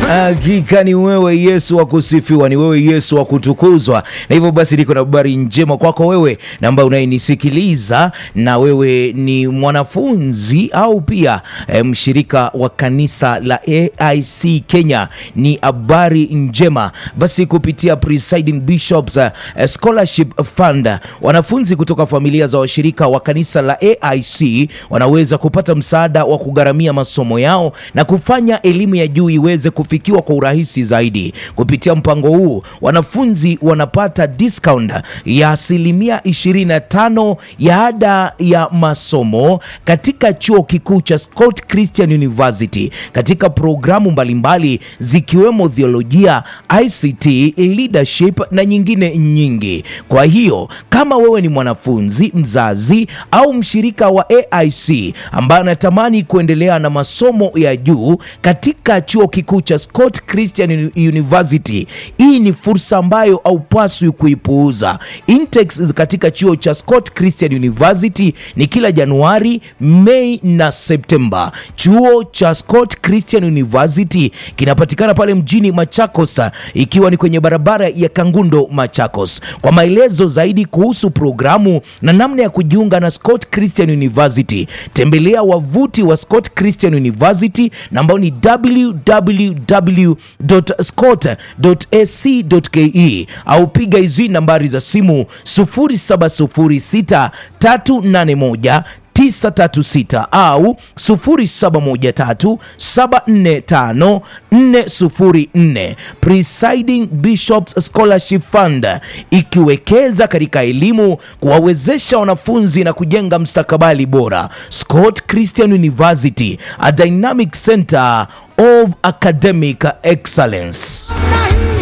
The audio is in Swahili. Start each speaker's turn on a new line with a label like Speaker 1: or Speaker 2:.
Speaker 1: Hakika ni wewe Yesu wa kusifiwa, ni wewe Yesu wa kutukuzwa. Na hivyo basi, niko na habari njema kwako wewe na ambaye unayenisikiliza, na wewe ni mwanafunzi au pia eh, mshirika wa kanisa la AIC Kenya. Ni habari njema basi, kupitia Presiding Bishops eh, Scholarship Fund, wanafunzi kutoka familia za washirika wa kanisa la AIC wanaweza kupata msaada wa kugharamia masomo yao na kufanya elimu ya juu iweze kufikiwa kwa urahisi zaidi. Kupitia mpango huu, wanafunzi wanapata discount ya asilimia 25 ya ada ya masomo katika chuo kikuu cha Scott Christian University katika programu mbalimbali zikiwemo theolojia, ICT, leadership na nyingine nyingi. Kwa hiyo kama wewe ni mwanafunzi, mzazi au mshirika wa AIC ambaye anatamani kuendelea na masomo ya juu katika chuo kikuu cha Scott Christian University, hii ni fursa ambayo haupaswi kuipuuza. Intakes katika chuo cha Scott Christian University ni kila Januari, Mei na Septemba. Chuo cha Scott Christian University kinapatikana pale mjini Machakos, ikiwa ni kwenye barabara ya Kangundo Machakos. Kwa maelezo zaidi kuhusu programu na namna ya kujiunga na Scott Christian University, tembelea wavuti wa Scott Christian University na ambao ni www.scott.ac.ke au piga hizi nambari za simu 0706 381 936 au 0713745404. Presiding Bishops Scholarship Fund ikiwekeza katika elimu kuwawezesha wanafunzi na kujenga mstakabali bora. Scott Christian University, a dynamic center of academic excellence.